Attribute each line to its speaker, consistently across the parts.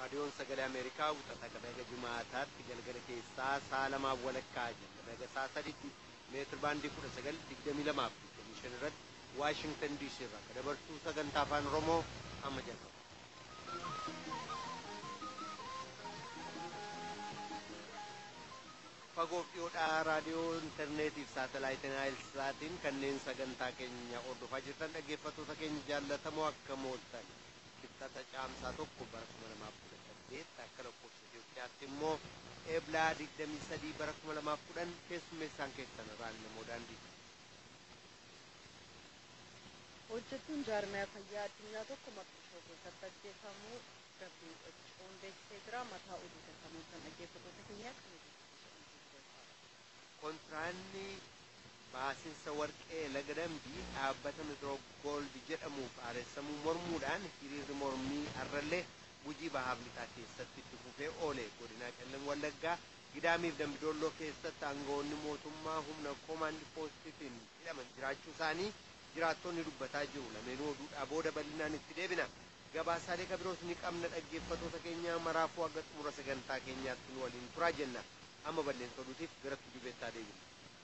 Speaker 1: raadiyoon sagalee ameerikaa wixata qabeega jimaataatti galgala keessaa sa'a lamaaf walakkaa jalqabeega sa'a sadiitti meetir baandii kudha sagal digdamii lamaaf digdamii shan irratti waashingtan diisii irraa akka dabartuu sagantaa afaan oromoo amma jalqaba. fagoof dhiyoodhaa raadiyoo intarneetiif saatalaayitii naayilsaatiin kanneen sagantaa keenya hordofaa jirtan dhaggeeffattoota keenya jaallatamoo akka mooltan kibxata caamsaa tokko bara kuma lamaaf kudha saddeet akka lakkoofsa Itoophiyaatti immoo eeblaa digdamii sadii bara kuma lamaaf kudhan keessummeessaan keessan irraan namoo daandii.
Speaker 2: hojjettuun jaarmiyaa fayyaa addunyaa tokko maqdishoo keessatti ajjeefamuu WHO'n beeksisee jira mataa oduu tasamuun kan dhaggeeffattoota keenyaa kan
Speaker 1: kontraanni baasinsa warqee laga dambii dhaabbata metiroogooldi jedhamuuf aareessamuu mormuudhaan hiriirri mormii arrallee gujii bahaaf lixaa keessatti itti fufee oole godinaa qellam wallaggaa gidaamiif dambidoolloo keessatti aangawoonni mootummaa humna koomaandi poostitiin hidhaman jiraachuu isaanii jiraattonni dubbataa jiru lameenuu oduudhaa booda bal'inaan itti deebina gabaasaalee kabiroos ni qabna dhaggeeffattoota keenya maraafuu akka xumura sagantaa keenyaatti nu waliin turaa jenna amma balleessa oduutiif gara tujubeettaa deebina.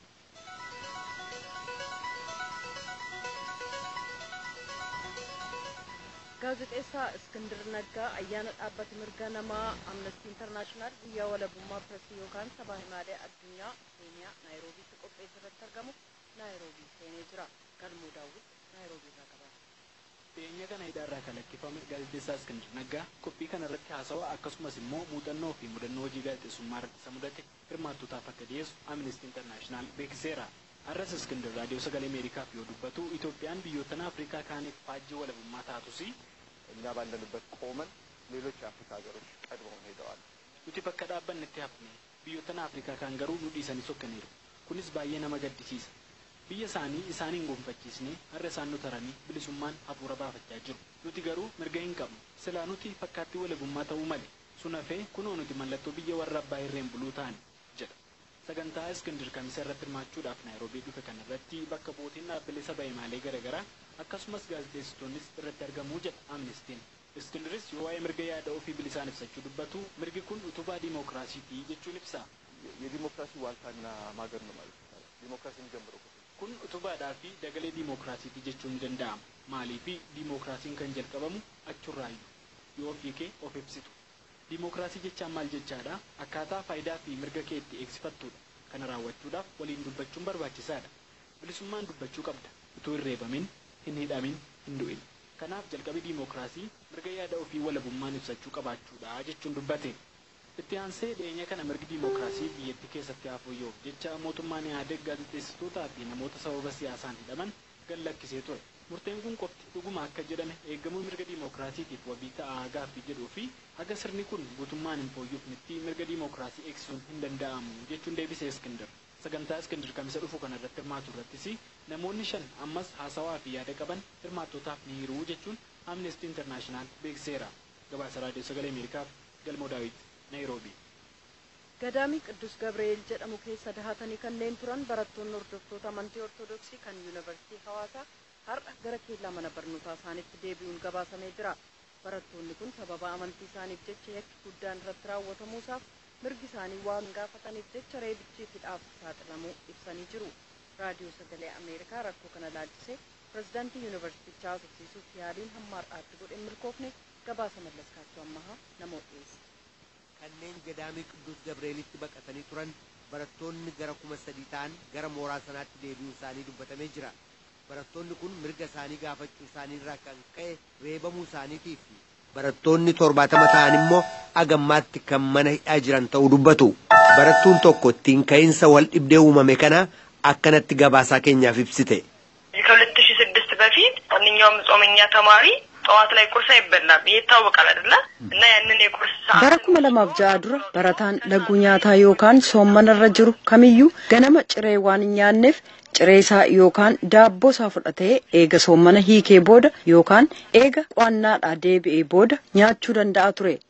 Speaker 2: gaazexeessaa Iskindir Naggaa ayyaana dhaabbata mirga namaa Amnestii Intarnaashinaal guyyaa walabummaa pireesii yookaan sabaa himaalee addunyaa keeniyaa naayiroobiitti qopheesse irratti argamu naayiroobii seenee jira. Galmuu daawwit naayiroobii irraa qaba.
Speaker 3: Dhiyeenya kana hidhaarraa kan lakkifame gaazexeessaa Iskindir Naggaa qophii kana irratti haasawaa akkasumas immoo muuxannoo fi mudannoo hojii gaazexeessummaa irratti isa mudate hirmaattootaaf akka dhiyeessu Amnestii Intarnaashinaal beeksiseera. Har'as Iskindir raadiyoo sagalee Ameerikaaf yoo dubbatu Itoophiyaan biyyoottan Afrikaa kaaniif faajjii walabummaa taatus
Speaker 4: እኛ ባለንበት ቆመን ሌሎች የአፍሪካ ሀገሮች ቀድመውን ሄደዋል።
Speaker 3: nuti bakka dhaabbannetti hafne biyyoottan Afrikaa kaan garuu nu dhiisanii sokkaniiru. Kunis baay'ee nama gaddisiisa. Biyya isaanii isaaniin gonfachiisnee har'a isaan nu taranii bilisummaan hafuura baafachaa jiru. Nuti garuu mirga hin qabnu. Silaa nuti fakkaattii walabummaa ta'uu malee. Sun hafee kunoo nuti mallattoo biyya warra abbaa irreen buluu ta'ani jedha. Sagantaa Iskindir Kamisa irratti hirmaachuudhaaf Naayiroobii dhufe kana irratti bakka bootiin dhaabbilee saba himaalee garaagaraa akkasumas gaazexeessitoonnis irratti argamuu jedha Amnestiin. Iskindiris yoo waa'ee mirga yaada ofii bilisaan ibsachuu dubbatu mirgi kun utubaa diimookiraasiiti jechuun ibsa.
Speaker 4: የዲሞክራሲ ዋልታና ማገር ነው ማለት ይቻላል። ዲሞክራሲ የሚጀምረው ከዚህ ነው።
Speaker 3: Kun utubaadhaa fi dagalee diimookiraasiiti jechuun ni danda'ama. Maalii fi diimookiraasiin kan jalqabamu achurraayyuu yoo ofii kee of ibsitu. Diimookiraasii jechaan maal jechaadha? Akkaataa faayidaa fi mirga kee itti eegsifattudha. Kana raawwachuudhaaf waliin dubbachuun barbaachisaadha. Bilisummaan dubbachuu qabda. Utuu hin reebamin, hin hidhamin, hin du'in. Kanaaf jalqabii diimookiraasii mirga yaada ofii walabummaan ibsachuu qabaachuudha jechuun dubbate. Itti aansee dhiyeenya kana mirgi diimookiraasii biyyattii keessatti hafuuyyoo jecha mootummaan yaadeg gaazexeessitootaa fi namoota sababa siyaasaan hidhaman gad lakkisee ture. Murteen kun qofti dhuguma akka jedhame eegamuu mirga diimookiraasiitiif wabii ta'aa gaaffii jedhuu fi haga sirni kun guutummaan hin fooyyofnetti mirga diimookiraasii eegsisuun hin danda'amu jechuun deebisee Iskindir. Sagantaa Iskindir kamisa dhufu kana irratti hirmaatu irrattis namoonni shan ammas haasawaa fi yaada qaban hirmaattootaaf ni hiruu jechuun Amnesty International beeksiseera. Gabaasa Raadiyoo Sagalee Ameerikaaf Galmoo Daawit, Naayiroobii.
Speaker 2: Gadaamii Qidduus Gabreeel jedhamu keessa dahatanii kanneen turan barattoonni hordoftoota amantii Ortodoksii kan Yuunivarsiitii Hawaasaa har'a gara keellaa mana barnootaa isaaniitti deebi'uun gabaasamee jira. Barattoonni kun sababa amantii isaaniif jecha yakki guddaan irratti raawwatamuusaaf mirgi isaanii waan gaafataniif jecha reebichi hidhaaf saaxilamuu ibsanii jiru. Raadiyoo Sagalee Ameerikaa rakkoo kana laalchisee pirezidaantii yuunivarsiitichaa haasofsiisuuf yaaliin hamma har'aatti godhe milkoofne gabaasa mallaskaachuu ammahaa namoota dhiyeesse.
Speaker 1: kanneen gadaamii qidduus gabreelitti baqatanii turan barattoonni gara kuma sadii ta'an gara mooraa sanaatti deebi'uu isaanii dubbatamee jira barattoonni kun mirga isaanii gaafachuu isaanii irraa kan ka'e reebamuu isaaniitii fi barattoonni torbaatama ta'an immoo agammaatti kan mana hidhaa jiran ta'uu dubbatu barattuun tokko ittiin ka'iinsa wal dhibdee uumame kana akkanatti gabaasaa keenyaaf ibsite.
Speaker 5: ከሁለት ሺ ስድስት በፊት ማንኛውም ጾመኛ ተማሪ ጠዋት ላይ ቁርስ አይበላም። ይህ ይታወቃል አይደለ? እና ያንን የቁርስ ሰዓት
Speaker 2: bara kuma lamaaf ja'a dura barataan laguu nyaataa yookaan soommanarra jiru kamiyyuu ganama ciree waan hin nyaanneef ciree isaa yookaan daabboo isaa fudhatee eega soommana hiikee booda yookaan eega qo'annaadhaa deebi'ee booda nyaachuu danda'a ture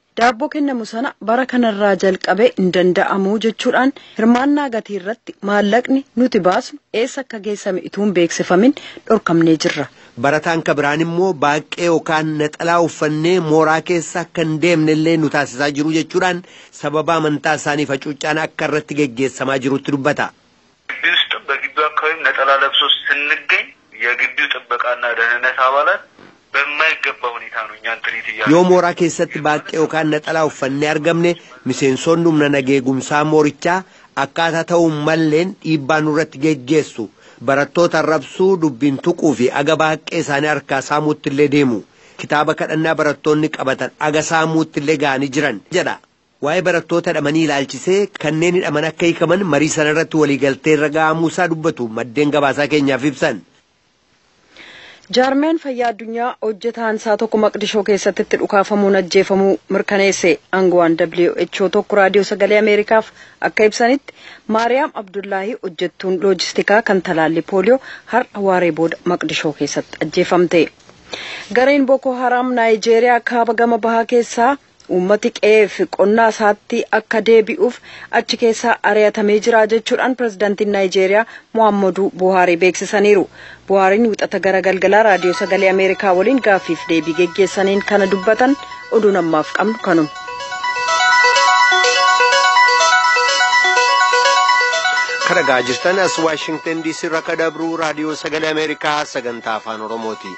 Speaker 2: daabboo kennamu sana bara kanarraa jalqabe hin danda'amu jechuudhaan hirmaannaa gatii irratti maallaqni nuti baasnu eessa akka geessame utuu hin beeksifamin dhorkamnee jirra.
Speaker 1: Barataan kabiraan immoo baaqee yookaan naxalaa uffannee mooraa keessa akka hin deemne illee nu taasisaa jiru jechuudhaan sababa amantaa isaanii facuucaan akka irratti geggeessamaa jirutti dubbata.
Speaker 6: ግቢ ውስጥ በግቢው አካባቢም ነጠላ ለብሶ ስንገኝ የግቢው ጥበቃና ደህንነት አባላት በማይገባ ሁኔታ ነው እኛን ትሪት እያሉ
Speaker 1: yoo mooraa keessatti baaqee yookaan naxalaa uffannee argamne miseensonni humna nageegumsaa moorichaa akkaataa ta'uun malleen dhiibbaa nurratti geggeessu barattoota arrabsuu dubbiin tuquu fi aga baaqee isaanii harkaa saamuutti illee deemu kitaaba kadhannaa barattoonni qabatan aga saamuutti illee ga'anii jiran jedha. Waa'ee barattoota hidhamanii ilaalchisee kanneen hidhaman akka hiikaman marii sanarratti waliigaltee irra ga'amuusaa dubbatu maddeen gabaasaa keenyaaf ibsan.
Speaker 2: jaarmeen fayyaa addunyaa hojjetaan isaa tokko maqdishoo keessatti itti dhukaafamuun ajjeefamuu mirkaneesse aangoowwan WHO tokko raadiyoo sagalee ameerikaaf akka ibsanitti maariyaam abdullaahii hojjettuun loojistikaa kan talaalli pooliyoo har'a waaree booda maqdishoo keessatti ajjeefamte gareen booko haraam naayijeeriyaa kaaba gama bahaa keessaa uummati qe'eef qonnaa isaatti akka deebi'uuf achi keessaa ari'atamee jira jechuudhaan pirezidaantiin naayijeeriyaa mohaammaduu buhaarii beeksisaniiru buhaariin wixata gara galgalaa raadiyoo sagalee ameerikaa waliin gaaffiif deebii geggeessaniin kana dubbatan oduun ammaaf qabnu kanuma.
Speaker 1: kadhagaa jirtan as waashingtan diisii irraa kan dabru raadiyoo sagalee ameerikaa sagantaa afaan oromooti.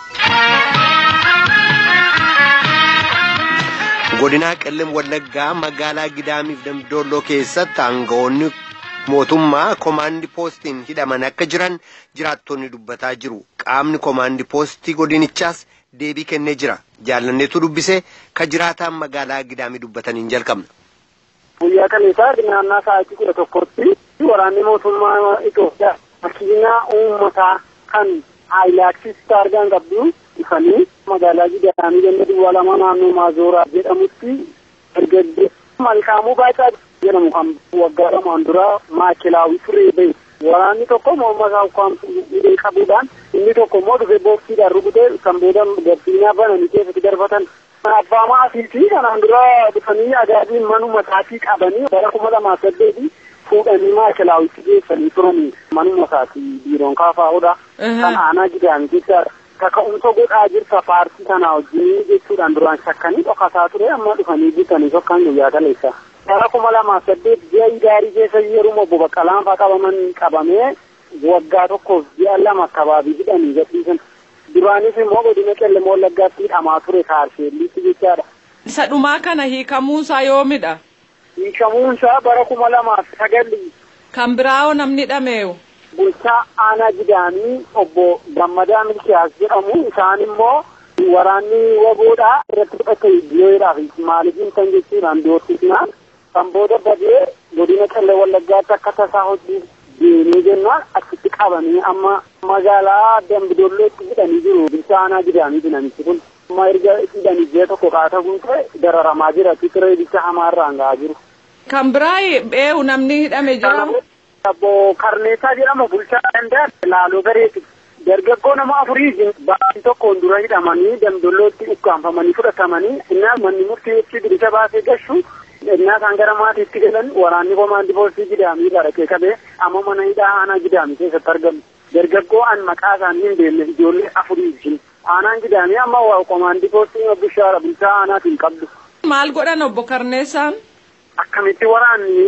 Speaker 1: godinaa qellem wallaggaa magaalaa gidaamiif dambidolloo keessatti aangawoonni mootummaa komaandi poostiin hidhaman akka jiran jiraattonni dubbataa jiru qaamni komaandi poostii godinichaas deebii kennee jira jaallanneetu dubbise ka jiraataan magaalaa gidaamii dubbataniin jalqabna.
Speaker 7: guyyaa kaleessaa naannaa sa'aatii kudha tokkotti waraanni mootummaa Itoophiyaa makiinaa uummataa kan haayilaaksii taargaan qabdu dhufanii magaalaa gidaamii ganda duwwaa lama naannoo maazooraa jedhamutti dargaggeessa malkaamuu baacaa jedhamu kan waggaa lamaan dura maakilaawii turee bahe waraanni tokko morma isaa ukkaamsu hidhee qabuudhaan inni tokko immoo dhufee boorsiidhaan rukutee kan booda garsiinaa bananii keessatti darbatan abbaa maatii fi kanaan dura dhufanii agaabiin manuma isaatii qabanii bara kuma lamaa saddeeti fuudhanii maakilaawitti geessanii turanii manuma isaatii biiroon kaafaa'uudha kan aanaa gidaami jechaadha. kaka'umsa godhaa jirta paartii kana wajjin jechuudhaan duraan shakkanii dhokataa ture amma dhufanii bitanii tokkaan guyyaa kaleessa. Bara kuma lamaa saddeet ji'a gaarii keessa yeroo obbo Baqqalaan fa'aa qabaman qabamee waggaa tokkoof ji'a lama kabaabii hidhanii gadhiisan. Duraanis immoo godina qellem wallaggaatti hidhamaa ture kaarsheelliitti jechaadha.
Speaker 8: Isa dhumaa kana hiikamuunsaa yoomidha?
Speaker 7: Hiikamuunsaa bara kuma lamaaf sagalli.
Speaker 8: Kan biraa'oo namni hidhameewu?
Speaker 7: bulchaa aanaa gidaamii obbo Gammadaa Milkiyaas jedhamu isaan immoo waraanni waboodhaa irratti fudhate biyyoodhaaf maaliifin kan jechuudhaan doorsisnaan kan booda badee godina qellem wallaggaatti akka tasaa hojii deemee jennaan achitti qabanii amma magaalaa dambidollootti hidhanii jiru bulchaa aanaa gidaamii namichi kun amma erga hidhanii ji'a tokko qaata guute dararamaa jira tiree bicha hamaarraan ga'aa jiru.
Speaker 8: Kan biraa eewu namni hidhame jira.
Speaker 7: Abbo Karneetaa jedhama bulchaa danda'a laaloo gareeti. Dargaggoo nama afurii baatii tokkoon dura hidhamanii damdollootti ukkaanfamanii fudhatamanii innaa manni murtii bilisa baasee gashu innaa isaan gara maatiitti galan waraanni komaandii poolisii gidaamii dhaqee qabee amma mana hidhaa aanaa gidaamii keessatti argamu. Dargaggoo an maqaa isaanii hin beekne ijoollee afurii jira. Aanaan gidaamii amma komaandii poolisii bishaara bulchaa aanaatiin qabdu.
Speaker 8: Maal godhan obbo Karneessaan?
Speaker 7: Akkamitti waraanni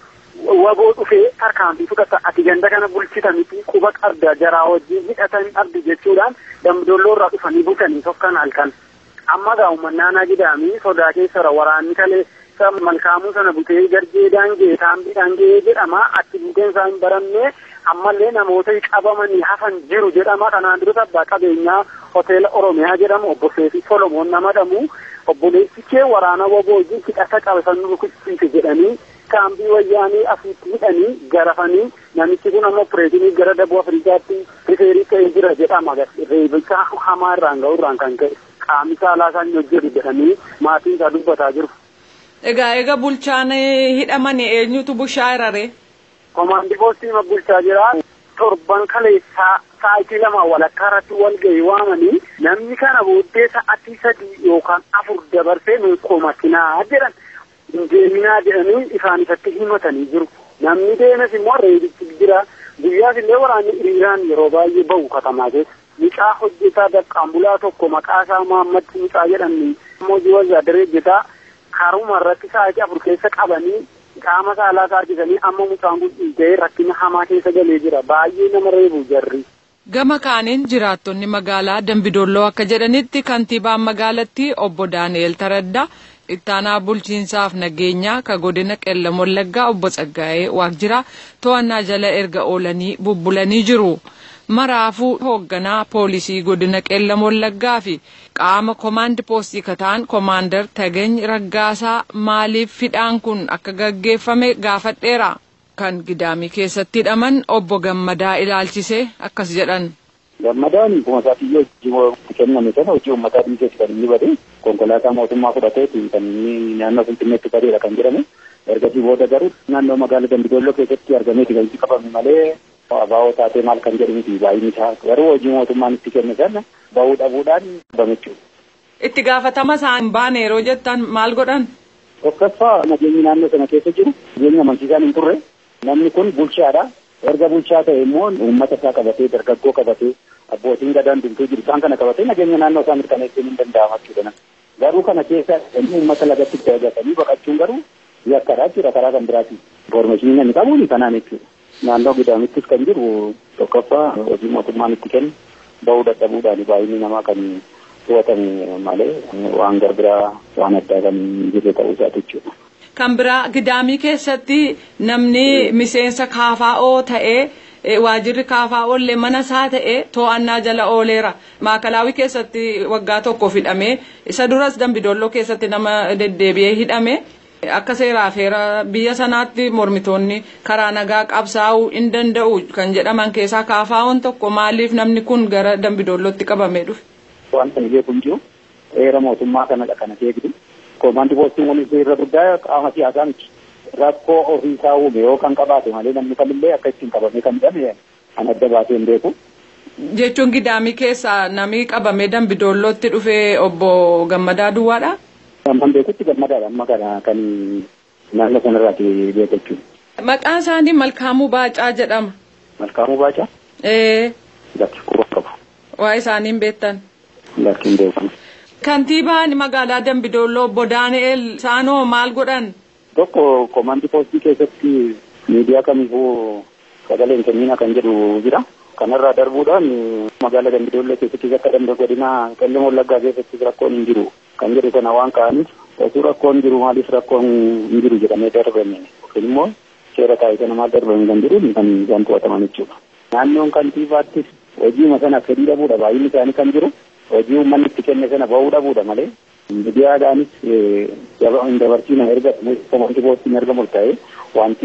Speaker 7: waboo dhufee tarkaanfii fudhata ati ganda kana bulchita miti quba qabda jaraa wajjin hidhatan qabdi jechuudhaan damdolloo irraa dhufanii butanii tokkan halkan amma gaa uummannaanaa gidaamii sodaa keessara waraanni kalee malkaamuu sana butee garjee daangee taambii daangee jedhama achi buteen isaa hin barannee ammallee namoota qabamanii hafan jiru jedhama kanaan dura abbaa qabeenyaa hoteela oromiyaa jedhamu obbo Seefi Solomoon nama dhamu obboleessi kee waraana waboo wajjin hidhata qabesan rukuchiise jedhanii kaambii wayyaanii asitti hidhanii garafanii namichi kun ammoo pireezinii gara daboo afrikaatti rifeerii ta'ee jira jedhama reebicha hamaa irraan ga'u irraan kan ka'e qaamni saalaa isaan hojjetu jedhanii maatiin isaa dubbataa jiru.
Speaker 8: Egaa egaa bulchaan hidhamanii eenyutu bushaa iraree?
Speaker 7: Komaandii poostii bulchaa jira. torban kaleessaa sa'aatii lama walakkaa irratti wal ga'ii waamanii namni kana booddee sa'aatii sadii yookaan afur dabarsee nuyi komatinaa jedhan deeminaa jedhanii isaan ifatti himatanii jiru. Namni deemes immoo reebichi jira. Guyyaas illee waraanni hiriiraan yeroo baay'ee bahu katamaa keessa. Mucaa hojjetaa daqqaambulaa tokko maqaa isaa Muhammad Mucaa jedhamni hojii wazaadaree hojjetaa karuma irratti sa'aatii afur keessa qabanii qaama saalaa taasisanii amma mucaan kun dhiiga'ee rakkina hamaa keessa galee jira. Baay'ee nama reebu jarri.
Speaker 8: Gama kaaniin jiraattonni magaalaa Dambidolloo akka jedhanitti kantiibaan magaalattii obbo Daani'el Taraddaa ittaanaa bulchiinsaaf nageenyaa ka godina qellam wallaggaa obbo Tsaggaa'ee Waaqjiraa to'annaa jala erga oolanii bubbulanii jiru. Maraafuu hoogganaa poolisii godina qellam wallaggaa fi qaama koomaandi poostii kataan koomaandar Tagany Raggaasaa maaliif hidhaan kun akka gaggeeffame gaafadheera. Kan gidaamii keessatti hidhaman obbo Gammadaa ilaalchisee akkas jedhan.
Speaker 9: Gammadaan kuma isaatii hojii kenname sana hojii uummataa dhiiseeti kan inni bade konkolaataa mootummaa fudhateeti kan inni naannoo Finfinneetti badeedha kan jedhamu. Ergasii booda garuu naannoo magaalaa Dambidolloo keessatti argameeti kan itti qabame malee abaa'oo taatee maal kan jedhu miti baay'inni isaa garuu hojii mootummaan itti kenne sana bahuu dhabuudhaan qabame jechuudha.
Speaker 8: Itti gaafatama isaan baane yeroo jettan maal godhan?
Speaker 9: Tokkoffaa nageenyi naannoo sana keessa jiru nageenya amansiisaan hin turre namni kun bulchaadha. Erga bulchaa ta'e immoo uummata isaa qabatee dargaggoo qabatee abbootiin gadaan dumtuu jiru isaan kana qabatee nageenya naannoo isaa mirkaneessuun hin danda'ama jechuudha. Garuu kana keessa uummata lagatti itti eegatanii baqachuun garuu yakkadha jechuudha karaa kan biraati. Informaashinii namni qabuun kanaan jechuudha. Naannoo gidaamittis kan jiru tokkoffaa hojii mootummaan itti kennu bahuu dadhabuudhaan baay'inni namaa kan to'atame malee waan garbiraa waan addaa kan jirre ta'uu isaati jechuudha.
Speaker 8: Kan biraa gidaamii keessatti namni miseensa kaafaa'oo ta'ee waajirri kaafaa'oo illee mana isaa ta'ee to'annaa jala ooleera. Maakalaawii keessatti waggaa tokko hidhamee isa duras dambidolloo keessatti nama deddeebi'ee hidhame. Akka seeraa feera biyya sanaatti mormitoonni karaa nagaa qabsaa'uu hin danda'u kan jedhaman keessaa kaafaa'oon tokko maaliif namni kun gara dambidollootti qabamee dhufe.
Speaker 9: Wanta hin beeku hin jiru heera mootummaa kanadha kana eegdu. Koomaandi poostiin waliin irra guddaa qaama siyaasaa miti. Rakkoo ofiisaa uume yoo kan qabaate malee namni kamillee akka ittiin qabamee kan jedhame kan adda baasee hin beeku.
Speaker 8: Jechuun gidaamii keessaa namni qabamee dambidoollootti dhufee obbo Gammadaa Duwwaadha.
Speaker 9: Amman beekutti gammadaadha amma kana kan naannoo sanarraati beeku jechuudha.
Speaker 8: Maqaan isaanii Malkaamuu Baacaa jedhama.
Speaker 9: Malkaamuu Baacaa?
Speaker 8: Ee.
Speaker 9: Lakki quba qabu.
Speaker 8: Waa isaaniin beektan.
Speaker 9: Lakki hin beeku.
Speaker 8: Kantiibaan magaalaa Dambidolloo obbo Daani'el Saanoo maal godhan?
Speaker 9: Tokko koomaandii poostii keessatti miidiyaa kamiifuu sagaleen kenniina kan jedhu jira. Kanarraa darbuudhaan magaalaa Dambidolloo keessatti akka danda'u godina qellem wallaggaa keessatti rakkoon hin jiru. Kan jedhu kana waan ka'aniif osoo rakkoon jiru maaliif rakkoon hin jiru jedhamee darbame yookiin immoo seera taa'ee kana maal darbame kan jedhu kan isaan to'ataman jechuudha. Naannoon kantiibaattis hojii sana fedhii dhabuudha baay'inni isaanii kan jiru. hojii uummanni itti kenne sana bahuu dhabuudha malee miidiyaadhaanis hin dabarsiina erga koomaandii poostiin erga murtaa'e wanti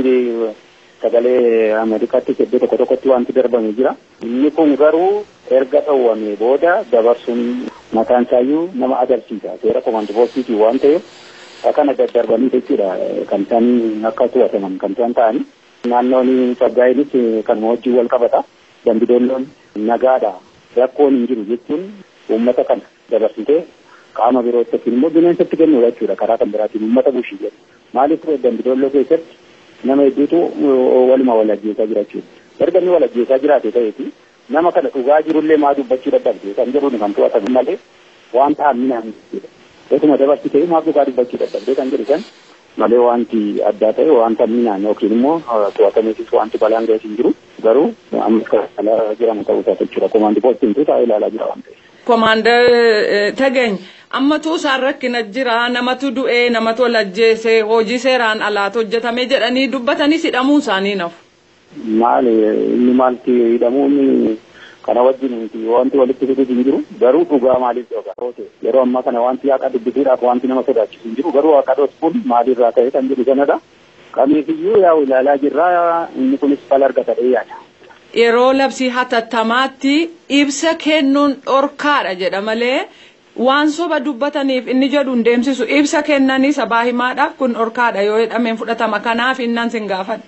Speaker 9: sagalee Ameerikaatti iddoo tokko tokkotti wanti darbame jira. Inni kun garuu erga dhowwame booda dabarsuun mataan isaayyuu nama agarsiisa. Seera koomaandii poostiiti waan ta'eef akkana daddarbanii jechuudha kan isaan akka to'ataman kan isaan ta'ani. Naannoon Faggaayinis kan wajjin wal qabata. Dambidolloon nagaadha. Rakkoon hin jiru jechuun uummata kana dabarsitee qaama birootti yookiin immoo bineensatti kennuudha jechuudha karaa kan biraatiin uummata bushii jedhu. Maaliif dambidolloo keessatti nama hedduutu waluma wal ajjeesaa jira jechuudha. Erga inni wal ajjeesaa jiraate ta'eeti nama kana dhugaa jirullee maa dubbachuu dadhabde kan jedhuun kan to'atamu malee waan ta'an minaan jechuudha. Osuma dabarsitee maa dhugaa dubbachuu dadhabde kan jedhu san malee wanti addaa ta'e wanta minaan yookiin immoo to'atameetis wanti balaan ga'es hin jiru garuu ammas kan ilaalaa jiramu ta'uu isaa jechuudha. Koomaandii poostiin taa'ee ilaalaa jira waan ta'eef.
Speaker 8: Koomaandar Tagany ammatu isaan rakkina jira namatu du'ee namatu wal ajjeese hojii seeraan alaatu hojjetame jedhanii dubbatanii hidhamuu isaanii nafu.
Speaker 9: Maali inni maalti hidhamuun kana wajjin miti wanti walitti fiduuf hin jiru garuu dhugaa maaliif dhogaa yeroo ammaa kana wanti haqa dubbisuudhaaf wanti nama sodaachisu hin jiru garuu haqa dhoksuun maalirraa ta'e kan jedhu sanadha. Kamiifiyyuu yaa'u ilaalaa jirraa inni kunis fala argatadhee yaada.
Speaker 8: Yeroo labsii hatattamaatti ibsa kennuun dhorkaadha jedha malee waan soba dubbataniif inni jedhu hin deemsisu ibsa kennanii sabaa himaadhaaf kun dhorkaadha yoo jedhameen fudhatama kanaaf innan sin gaafadha.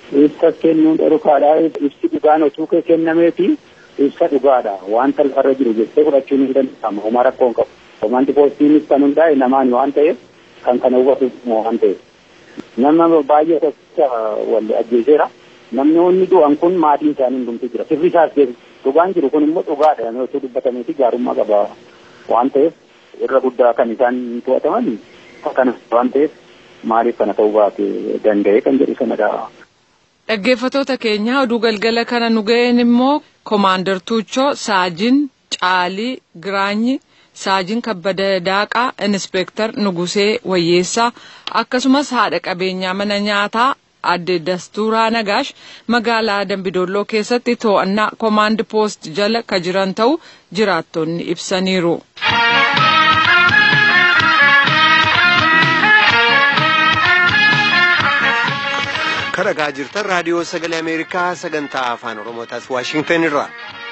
Speaker 9: ibsa kennuun dhorkaadha ibsi dhugaan otuu kee kennameeti ibsa dhugaadha wanta lafarra jiru jettee fudhachuun hin danda'amu homaa rakkoo hin qabu. Komaandi poostiinis kan hundaa'e namaan waan ta'eef kan kana hubatu waan ta'eef. Nama baay'ee tokkicha wal ajjeeseera. Namni inni du'an kun maatiin isaanii hundumtuu jira. Sirri isaas dhugaan jiru kun immoo dhugaadha. Namni otoo dubbatameeti gaarummaa qaba waan ta'eef irra guddaa kan isaan to'ataman kana waan ta'eef maaliif kana ta'uu baate danda'e kan jedhu sanadha.
Speaker 8: Dhaggeeffatoota keenya oduu galgala kana nu ga'een immoo Komaandar Tuuchoo Saajin Caalii Giraanyi Saajin Kabbada Daaqaa Inispeektar Nugusee Wayyeessaa akkasumas haadha qabeenyaa mana nyaataa adde Dastuuraa Nagaash magaalaa Dambidolloo keessatti to'annaa Komaand Poost jala ka jiran ta'u jiraattonni ibsaniiru.
Speaker 1: kan dhagaa jirtan raadiyoo sagalee ameerikaa sagantaa afaan oromootaas waashingtan irraa.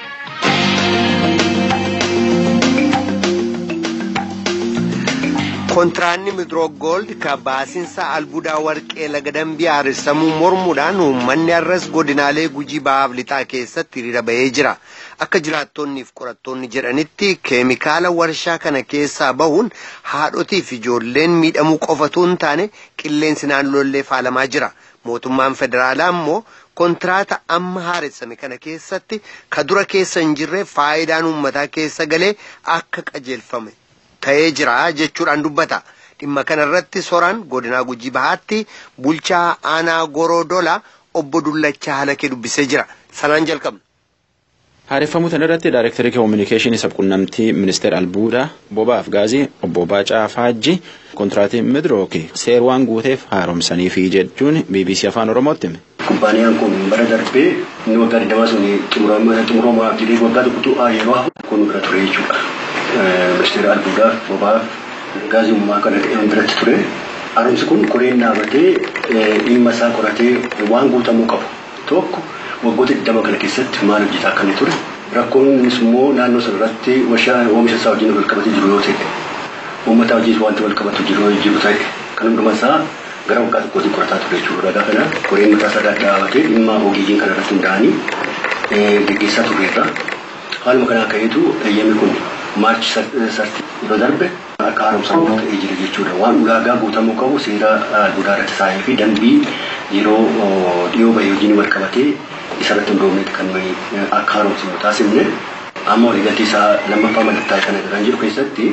Speaker 1: kontiraanni midroog gold ka baasinsa albuudaa warqee laga dambii haaressamuu mormuudhaan uummanni arras godinaalee gujii bahaaf lixaa keessatti hiriira bahee jira akka jiraattonniif qorattoonni jedhanitti keemikaala warshaa kana keessaa bahuun haadhotiif ijoolleen miidhamuu qofatu hin taane qilleensi naannoollee faalamaa jira mootummaan federaalaa immoo kontiraata amma haaressame kana keessatti ka dura keessa hin jirre faayidaan uummataa keessa galee akka qajeelfame ta'ee jira jechuudhaan dubbata. Dhimma kanarratti soraan godinaa gujii bahaatti bulchaa aanaa goroodola obbo Dullachaa Halakee dubbisee jira. Sanaan jalqabna.
Speaker 10: Haareffamuu kanarratti Daayirektarii Koominikeeshinii Sabquunnamtii Ministeera Albuudaa Bobaaf Gaazii obbo Baacaa Faajji kontiraatii Midrooki seerwaan guuteef haaromsaniifi jechuun BBC Afaan Oromootti hime.
Speaker 11: Kumbaaniyaan kun bara darbee inni waggaa digdamaa sun xumuramaa jedhee waggaa tokkotu yeroo hafu kun bira ture jechuudha. Ministeera Albuudaaf Bobaaf Gaazii uumamaa kana biratti ture. Haaromsi kun koreen dhaabatee dhimma isaa qoratee waan guutamuu qabu tokko waggoota digdama kana keessatti maal hojjetaa akka inni ture. Rakkoon innis immoo naannoo sana irratti oomisha isaa wajjin wal qabatee jiru yoo ta'e uummata wajjin wanti wal qabatu jiru jiru ta'e kan hundumaa isaa gara waggaa tokkootti qorataa ture jechuudha. Ragaa kana koreen mataa isaa dhaabatee dhimma ogeeyyiin kana irratti hundaa'anii gaggeessaa tureerra. Haaluma kanaa ka'eetu eeyyamni kun maarchi sarti yeroo darbe akka haaromsamu ta'ee jira jechuudha. Waan ulaagaa guutamuu qabu seera albuudaa irratti taa'ee fi dambii yeroo dhiyoo bahee hojiin wal qabatee isarratti hundoofneeti kan nuyi akka haaromsamu taasifne amma waliigaltee isaa lammaffaa mallattaa'e kana kan jiru keessatti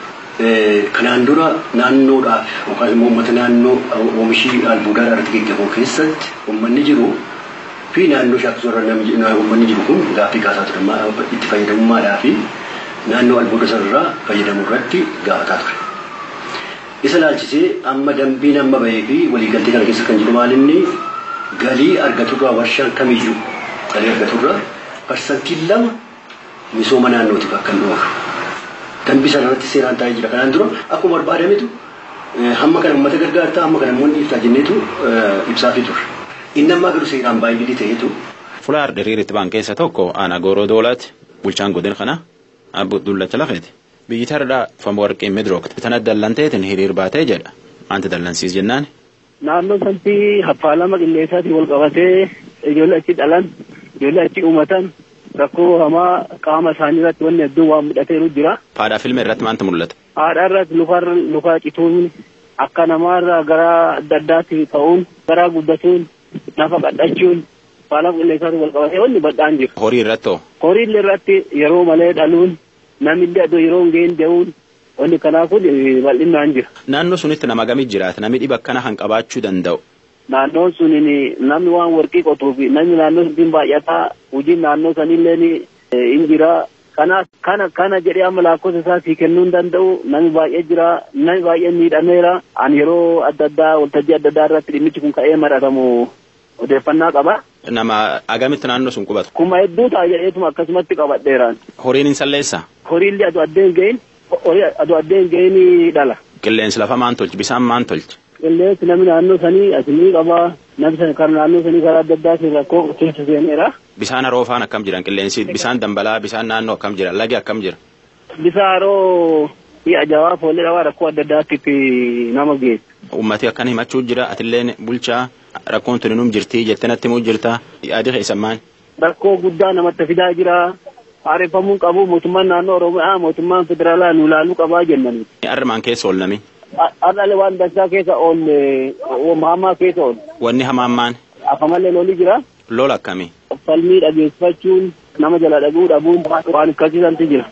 Speaker 11: kanaan dura naannoodhaaf yookaan immoo uummata naannoo oomishii albuudaa irratti gaggeeffamu keessatti uummanni jiru fi naannoo shaakkisoorra uummanni jiru kun gaaffii kaasaa ture itti fayyadamummaadhaa fi naannoo albuuda sanarraa fayyadamuu irratti gaafataa ture. Isa laalchisee amma dambiin amma bahee fi waliigaltee kana keessa kan jiru maalinni galii argaturraa warshaan kamiyyuu galii argaturraa parsantiin lama misooma naannootiif akka hin oolu. Dambii sana irratti seeraan taa'ee jira. Kanaan dura akkuma barbaadametu hamma kana uummata gargaartaa hamma kana immoo dhiiftaa jenneetu ibsaafii ture. Inni ammaa garuu seeraan baay'ee ta'eetu.
Speaker 10: Fulaar diriiritti baan keessa tokko aanaa gooroo doolaatti bulchaan godina kana abbo Dullacha Lafeeti. Biyyi tardaa famu warqee midrookti. Tana dallanteetiin hiriir baatee jedha. Maanti dallansiis jennaan.
Speaker 7: Naannoo sanatti haffaalama qilleensaatiin wal qabatee ijoollee achi dhalan ijoollee achi uumatan rakkoo hamaa qaama isaanii irratti wanni hedduun waan mudhateeru jira.
Speaker 10: Haadhaa filme irratti maanti mul'ata?
Speaker 7: Haadha irratti lukarra lukaa cituun akka namaarra gara adda addaatti ta'uun gara guddatuun nafa qadhachuun haffaalama qilleensaatiin wal qabatee wanni bal'aan jira.
Speaker 10: Horii irratti hoo?
Speaker 7: Horii irratti yeroo malee dhaluun namni adoo yeroo hin geenye deemuun wanni kanaa kun bal'inaan jira.
Speaker 10: Naannoo sunitti nama gamii jiraata namni dhiba akkana kan qabaachuu danda'u.
Speaker 7: Naannoon sun namni waan warqii qotuu fi namni naannoo sun baay'ataa hojiin naannoo sanillee hin jira. Kana kana kana jedhee amma lakkoofsa isaa sii kennuu hin danda'u namni baay'ee jira namni baay'ee miidhameera. Ani yeroo adda addaa waltajjii adda addaa irratti dhimmichi kun ka'ee maratamu odeeffannaa qaba.
Speaker 10: Nama agamitti naannoo sun qubatu.
Speaker 7: Kuma hedduu ta'a jedheetuma akkasumatti qabadheeraan.
Speaker 10: Horiin hin salleessaa?
Speaker 7: Horiillee aduu addeen gahin horii aduu addeen gahin dhala.
Speaker 10: Qilleensi lafa maan tolchi bisaan maan tolchi.
Speaker 7: Qilleensi namni naannoo sanii asinii qaba namni kan naannoo sanii karaa adda addaatiin rakkoo keessa seeneera.
Speaker 10: Bisaan haroo faan akkam jiran qilleensi bisaan dambalaa bisaan naannoo akkam jira lagi akkam jira.
Speaker 7: Bisaan haroo mi'a jawaa foollee dhabaa rakkoo adda addaatti nama geessa.
Speaker 10: Uummati akkan himachuu jira atilleen bulchaa rakkoon tuni num jirtii jettee natti himuu jirta yaadi keessan maal.
Speaker 7: Rakkoo guddaa namatti fidaa jira. Haareffamuu qabu mootummaan naannoo Oromiyaa mootummaan federaalaa nu ilaaluu qabaa jennanii.
Speaker 10: Armaan keessa oolnami.
Speaker 7: Har'aale waan dansaa keessa oolle hamaa keessa oolle.
Speaker 10: Wanni hamaan maan.
Speaker 7: Afamallee lolli jira.
Speaker 10: Lola akkamii.
Speaker 7: Falmii dhageessifachuun nama jala dhaguu dhabuun waan akkasiisanti jira.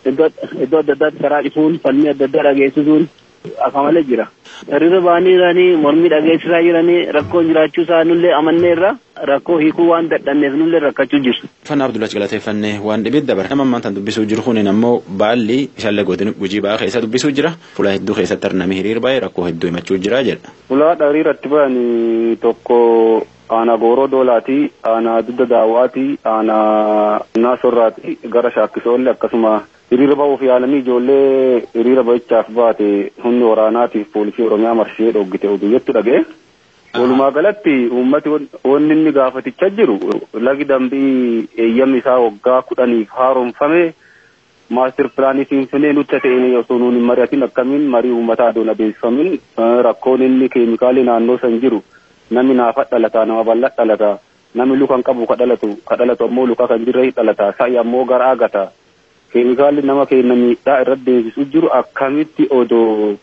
Speaker 7: Iddoo adda addaatti karaa dhifuun falmii adda addaa dhageessisuun afamallee jira. Hiriira ba'anii jiranii mormii dhageessisaa jiranii rakkoon jiraachuu isaa nullee amanneerra rakkoo hiikuu waan dadhanneef nullee rakkachuu jiru.
Speaker 10: Fannaa Abdullahi galateeffannee waan dhibit dabara. Nama ammaan tan dubbisuu jiru kun ammoo baalli isaallee godin gujii ba'aa keessa dubbisuu jira. Fuula hedduu keessatti arnamee hiriir baay'ee rakkoo hedduu himachuu jira jedha.
Speaker 9: Fuula hiriiratti ba'anii tokko aanaa gooroo doolaati aanaa dudda daawwaati aanaa naasorraati gara shaakkisoollee akkasuma hiriira ba'uuf yaalanii ijoollee hiriira ba'ichaaf baate humni waraanaatiif poolisii oromiyaa marsee dhoggite oduu jettu dhaga'e. Walumaa galatti uummati wanni inni gaafatichaa jiru lagi dambii eeyyamni isaa waggaa kudhaniif haaromfame maastir pilaanii finfinnee nutti ta'een osoo nuun hin mari'atin akkamiin marii uummataa adoon adeemsifamin rakkoon inni keemikaalii naannoo san jiru namni naafa dhalataa nama bal'aa dhalataa namni luka hin qabu ka dhalatu ka dhalatu ammoo luka kan jirre dhalataa sa'i ammoo gara agata keemikaalli nama keenya miidhaa irratti deemsisu jiru akkamitti odoo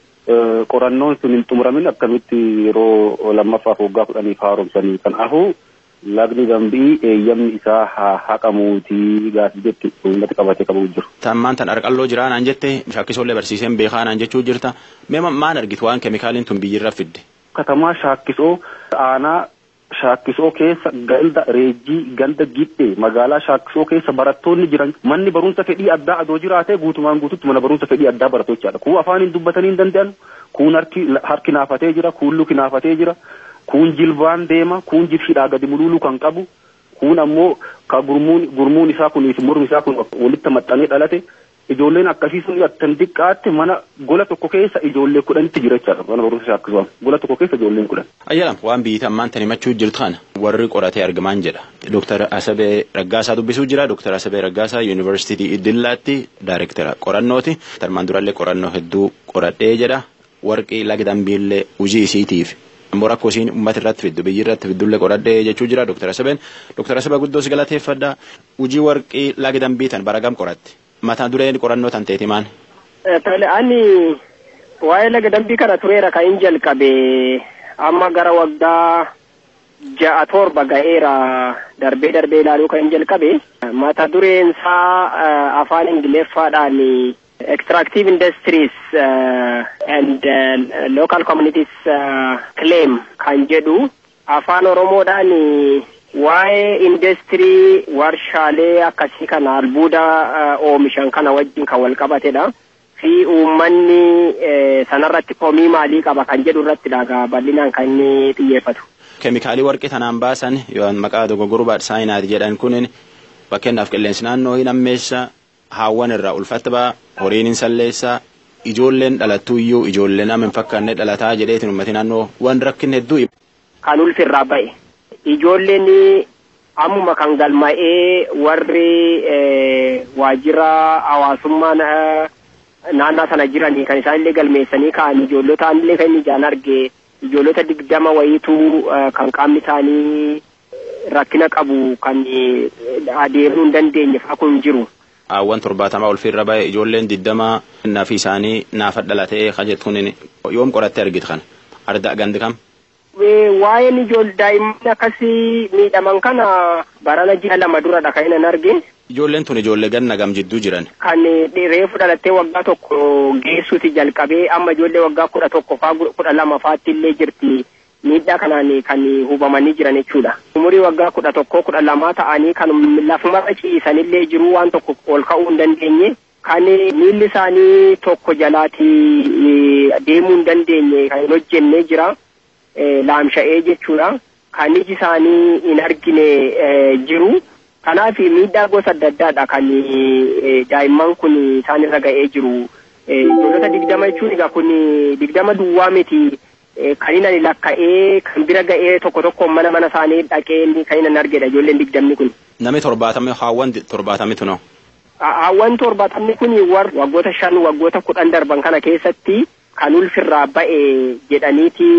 Speaker 9: qorannoon sun hin xumuramin akkamitti yeroo lammaffaaf waggaa kudhaniif haaromsanii kanaafuu lagni dambii eeyyamni isaa haa haqamuutii gaafii jetti uummati qabatee qabu jiru.
Speaker 10: Tammaan tan arqalloo jiraa naan jette shaakkisoollee barsiiseen beekaa naan jechuu jirta mee maan argitu waan keemikaaliin tun biyyirra fidde.
Speaker 9: Katamaa shaakkisoo aanaa shaakkisoo keessa ganda reejjii ganda gidhe magaalaa shaakkisoo keessa barattoonni jiran manni barumsa fedhii addaa adoo jiraate guutumaan guututti mana barumsa fedhii addaa barattochaadha. Kuu afaaniin dubbatanii hin danda'an kuun harki harki naafatee jira kuun luki naafatee jira kuun jilbaan deema kuun jilhidhaa gadi mululuu kan qabu kuun ammoo ka gurmuun gurmuun isaa kuniif mormi isaa kun walitti maxxanee dhalate ijoolleen akkasii sun attan xiqqaatti mana gola tokko keessa ijoollee kudhanitti jira jechaadha mana barumsa shaakkisuudhaan gola tokko keessa ijoolleen kudhan.
Speaker 10: Ayyalam waan biyyi ammaan tan himachuu jirtu kana warri qoratee argamaan jedha. Dooktar Asabee Raggaasaa dubbisuu jira. Dooktar Asabee Raggaasaa Yuunivarsiitii Iddillaatti daayirektara qorannooti. Tarmaan durallee qorannoo hedduu qoradhee jedha. Warqii lagi dambiillee hojii isiitiif. Ammoo rakkoo isiin uummata irratti fiddu biyyi irratti fiddullee qoradhee jechuu jira Dooktar Asabeen. Dooktar Asabee guddoos galateeffadha. Hojii warqii lagi dambii tan baragam qoratti. Mata dureen qorannoo tan teeti maan?
Speaker 12: Tole ani waa'ee laga dambii kana tureera kan hin jalqabe amma gara waggaa ja'a torba ga'eera darbee darbee ilaaluu kan hin jalqabe mata dureen isaa afaan ingiliffaadhaan extractive industries uh, and uh, local communities uh, claim kan jedhu afaan oromoodhaan waa'ee industirii warshaalee akkasii kana albuuda oomishan kana wajjin kan wal qabatedha. Fi uummanni sanarratti komii maalii qaba kan jedhu irratti dhagaa bal'inaan kan inni xiyyeeffatu.
Speaker 10: Keemikaalii warqii tanaan baasan yoo maqaa dogoggoruu saayinaati jedhan kun fakkeenyaaf qilleensi naannoo hin ammeessa haawwan irraa ulfatta ba'a horiin hin salleessa ijoolleen dhalattuu iyyuu ijoollee nama hin fakkaanne dhalataa jedheetiin uummati naannoo waan rakkin hedduu.
Speaker 12: Kan ulfirraa ba'e. ijoolleen ammuma kan galma'ee warri waajjira hawaasummaa naannaa sana jiranii kan isaan illee galmeessanii ka'an ijoollota illee kan inni ijaan arge ijoollota digdama wayiitu kan qaamni isaanii rakkina qabu kan adeemuu hin dandeenye fa'aa kun jiru.
Speaker 10: Haawwan torbaatamaa ulfiirra ba'e ijoolleen digdama nafi isaanii naafa dhalatee kan jettu kun yoom qorattee argite kana arda gandi kam.
Speaker 12: waa'een ijoollee daa'imman akkasii miidhaman kana barana ji'a lama duradha kan inni arge.
Speaker 10: Ijoolleen tun ijoollee ganna gam jidduu jiran.
Speaker 12: Kan reefu dhalattee waggaa tokko geessuuti jalqabee amma ijoollee waggaa kudha tokko faa kudha lama faatti illee jirti miidhaa kanaan kan hubamanii jiran jechuudha. Umurii waggaa kudha tokko kudha lamaa ta'anii kan lafumarra ciisanillee jiru waan tokko ol ka'uu hin dandeenye. Kan miilli isaanii tokko jalaati deemuu hin dandeenye kan hin hojjennee jira. laamsha'ee jechuudha. Kan iji isaanii hin argine jiru. Kanaaf miidhaa gosa adda addaadha kan daa'imman kun isaan irra ga'ee jiru. Ijoollota digdama jechuun egaa kun digdama duwwaa miti. Kan inni lakka'ee kan bira ga'ee tokko tokko mana mana isaanii dhaqee kan inni argedha ijoolleen digdamni kun.
Speaker 10: Namni torbaatamni haawwan torbaatamitu noo.
Speaker 12: Haawwan torbaatamni kun waggoota shan waggoota kudhan darban kana keessatti kan ulfirraa ba'e jedhaniiti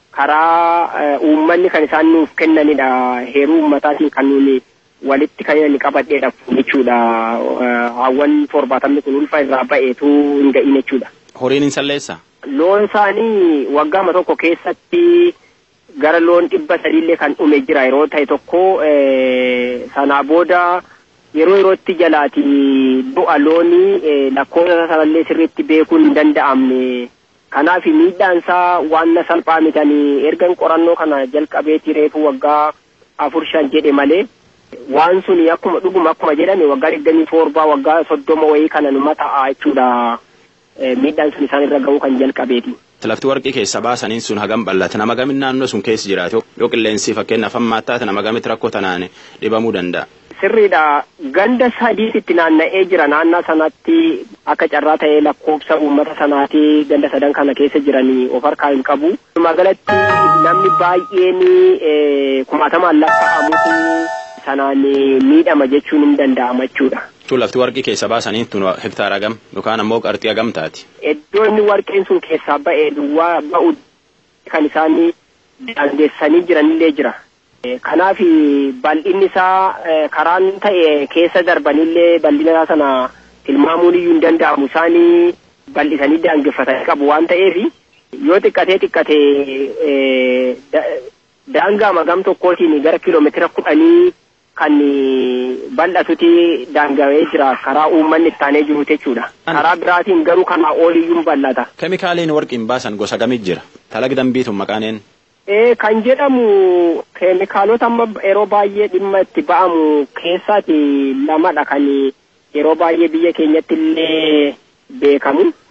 Speaker 12: karaa uummanni kan isaan nuuf kennanidha heeruu uummataatiin kan nuuni walitti kan inni qabadheedha jechuudha hawwan torbaatamni kun ulfa irraa ba'eetu hin ga'in jechuudha.
Speaker 10: Horiin hin salleessa?
Speaker 12: Loon isaanii waggaama tokko keessatti gara loon dhibba sadiillee kan dhume jira yeroo ta'e tokko sanaa booda yeroo yerootti jalaati du'a loonii lakkoofsa sanallee sirriitti beekuun hin danda'amne. Kanaaf miidhaan isaa waan na salphaa mitanii ergan qorannoo kana jalqabeeti reefu waggaa afur shan jedhe malee waan suni akkuma dhuguma akkuma jedhame waggaa digdamii torbaa waggaa soddoma wayii kana numa ta'a jechuudha miidhaan sun isaan irra ga'uu kan jalqabeeti.
Speaker 10: Lafti warqii keessa baasaniin sun hagam bal'ata nama gamin naannoo sun keessa jiraatu yoo qilleensi fakkeenyaaf hammaa taate nama gamitti rakkoo tanaan dhibamuu danda'a.
Speaker 12: Sirriidha ganda sadiitti naanna'ee jira naannaa sanatti akka carraa ta'ee lakkoofsa uummata sanaati ganda sadan kana keessa jiranii of harkaa hin qabu. Magaalatti namni baay'een kumaatamaan lakkaa'amutu sanaan miidhama jechuun hin danda'ama jechuudha.
Speaker 10: Tun lafti warqii keessa baasanii tun hektaara hagam yookaan ammoo qarxii hagam taati.
Speaker 12: Iddoo inni warqeen sun keessaa ba'ee duwwaa ba'u kan isaan daangeessanii jiranillee jira. Kanaaf bal'inni isaa karaan ta'e keessa darbanillee bal'ina isaa sana tilmaamuun iyyuu hin danda'amu isaanii bal'isanii daangeffatanii qabu waan ta'eef yoo xiqqatee xiqqatee daangaa magam tokkootiin gara kiiloomeetira kudhanii kan bal'atuti daangawee jira karaa uummanni ittaanee jiru jechuudha. Karaa biraatiin garuu kanaa oliyyuu bal'ata.
Speaker 10: Keemikaaliin warqiin baasan gosa gamit jira. Talaga dambiituun maqaaneen.
Speaker 12: Ee kan jedhamu keemikaalota amma yeroo baay'ee dhimma itti ba'amu keessaati lamadha kan yeroo baay'ee biyya keenyatti illee beekamu.